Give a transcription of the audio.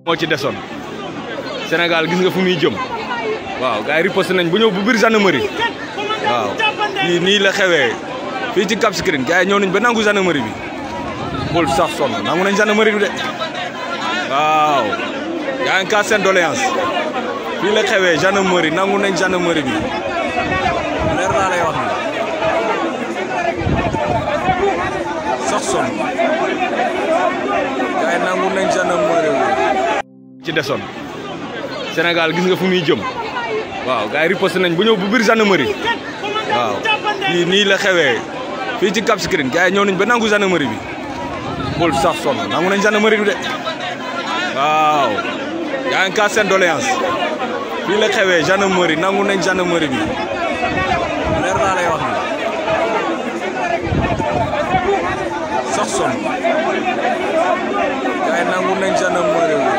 moo ci desoon Sénégal gis nga fu muy jëm waaw gars yi riposte nañ bu ñëw bu biir gendarmerie waaw fii nii la xewee fii ci Cap Skirring gars yi ñëw nañ ba nangu gendarmerie bi bul sax sonn nangu nañ gendarmerie bi de waaw yaa ngi kaas seen doléance fii la xewee gendarmerie nangu nañ gendarmerie bi leer naa lay wax ni sax sonn gars yi nangu nañ gendarmerie bi ci desoon Sénégal gis nga fu muy jëm waaw gars yi riposte nañ bu ñëw bu biir gendarmerie waaw fii nii la xewee fii ci Cap Skirring gars yi ñëw nañ ba nangu gendarmerie bi bul sax sonn nangu nañ gendarmerie bi de waaw yaa ngi kaas seen doléance fii la xewee gendarmerie nangu nañ gendarmerie bi leer naa lay wax ni sax sonn gars yi nangu nañ gendarmerie bi